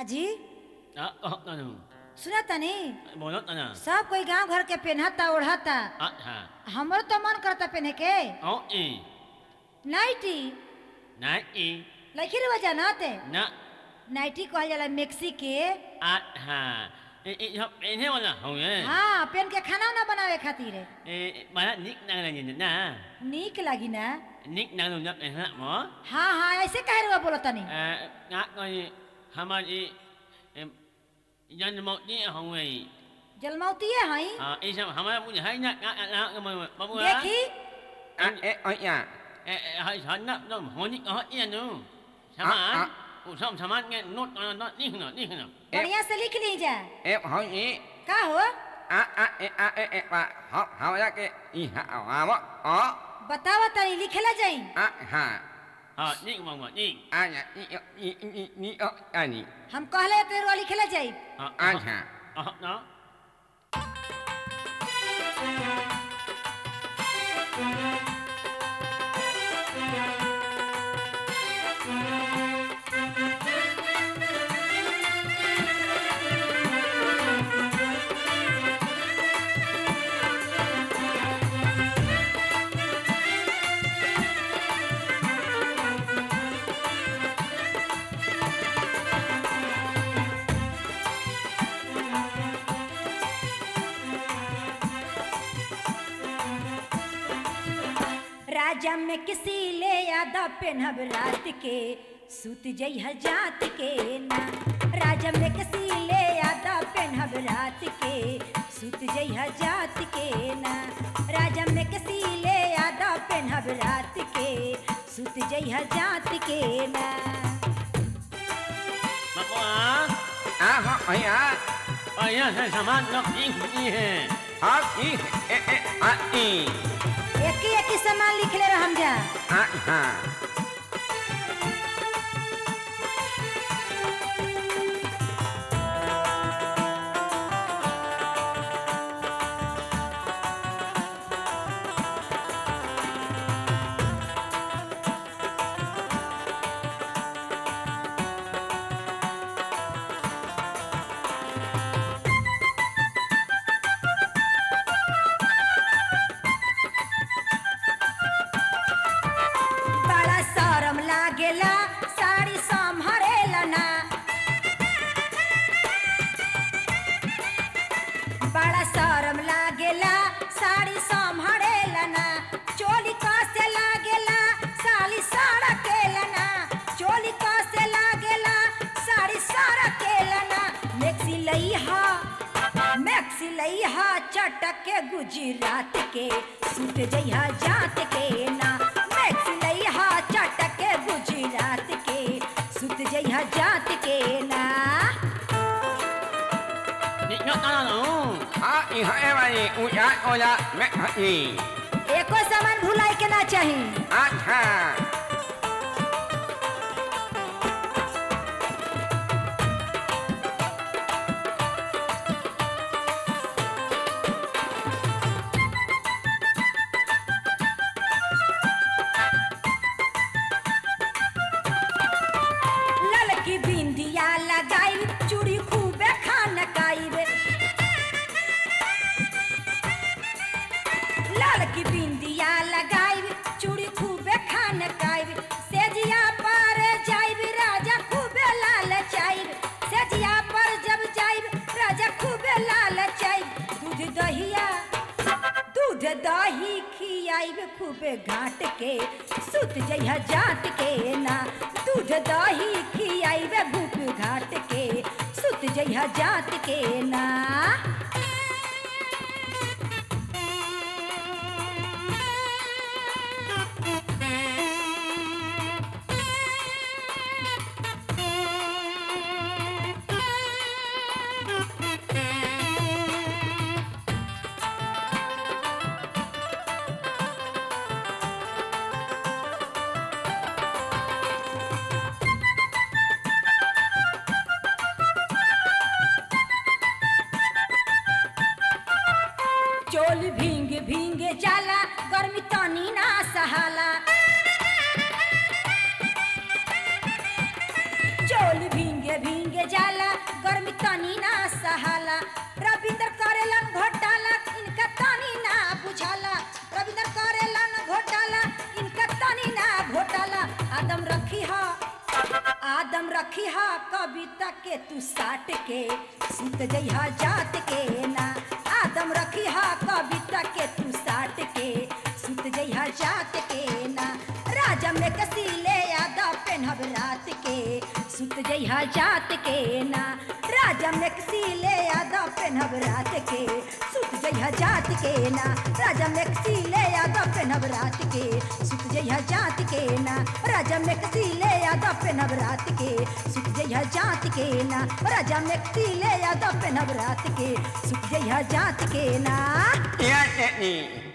काजी आ कहो तनु सुना तनी बोलो तना सब कोई गांव घर के पहनता ओढ़ता आ हा हमरो तो मन करता पहने के ओ ई नाइटी ना ई लखी रे वजह नाते ना नाइटी कहल जाला मेक्सी के आ हा ए ए हम इन्हें वाला हो ये हाँ पहन के खाना ना बनावे खातिर ए माना निक ना ना ना नीक लगी ना निक ना ना ना ना मो हाँ हाँ ऐसे कह रहे बोलो तनी आ ना कोई हमारी जन्मोती हो गई जलमौतिए हई हाँ ये सब हमारा मुझे है ना ना ना बाबू देखी À, ê, ôi nhà, ए है छन्न न होनी कह इनु सामान आ। उ सब सामान के नोट न लिख न लिख न बढ़िया से लिख ली जा em hỏi gì? का हो À, à, ê, à, ê, ê, bà, họ, họ ra cái, ý hạ, à, mà, ó, बतावा तनी लिखेला जाई à, hà, हां लिख मंगवा लिख à, nhà, ý, ý, ý, ý, ý, ó, à, nhỉ, हम कहले तेरे लिखेला जाई हां à, hà, हां न राजा में किसी ले यादा पेनहब रात के सुत जइह जात के ना राजा में किसी ले यादा पेनहब रात के सुत जइह जात के ना राजा में किसी ले यादा पेनहब रात के सुत जइह जात के ना मंगवा à, họ, ấy, à, आया है सामान न लिख नी है họ, ý, ê, ê, à, ý, एक ही एक ही सामान लिख ले हम जा à, hà, बड़ा शरम लागेला साड़ी संभरेला ना बड़ा शरम लागेला साड़ी संभरेला ना चोली कसे लागेला साली सड़केला ना चोली कसे लागेला साड़ी सड़केला ना मैक्सी लईहा मैक्सी लईहा चटक के गुजरात के सुत जइहा जात के ना मैक्सी लईहा चटक के गुजरात के सुत जइहा जात के ना लिख न ना न à, ý, họ, em, à, nhỉ, ui, à, ôi, à, mẹ, họ, nhỉ, एको सामान भुलाई के ना चाही à, hà, ललकी बिंदिया लगाई चूड़ी खूबे खान काइबे ललकी बिंदिया लगाई चूड़ी खूबे खान काइबे सेजिया पर जाइब राजा खूबे लाल चाइब सेजिया पर जब जाइब राजा खूबे लाल चाइब दूध दहिया दूध दही खियाइब खूबे घाट के सुत जइह जात के ना दूध दही खियाइब भूख घाट के सुत जइह जात के ना चोल भींग भींग जाला गर्मी तनी ना सहाला चोल भींगे भींगे जाला गर्मी तनी ना सहाला रविंद्र करेलन घोटाला इनका तनी ना बुझाला रविंद्र करेलन घोटाला इनका तनी ना घोटाला आदम रखी हा आदम रखी हा कविता के तू साट के सुत जइहा जात के ना आदम रखी हा कविता के तू साट के सुत जइहा जात के ना राजा में कसीले यादा पेनहब रात के सुत जइहा जात के ना राजा में कसीले यादा पेनहब रात के सुत जइहा जात के ना राजा में कसीले यादा पेनहब रात के सुत जइहा जात के ना राजा में कसीले यादा पेनहब रात के सुत जइहा जात के ना राजा में कसीले यादा पेनहब रात के सुत जइहा जात के ना Ya, ni.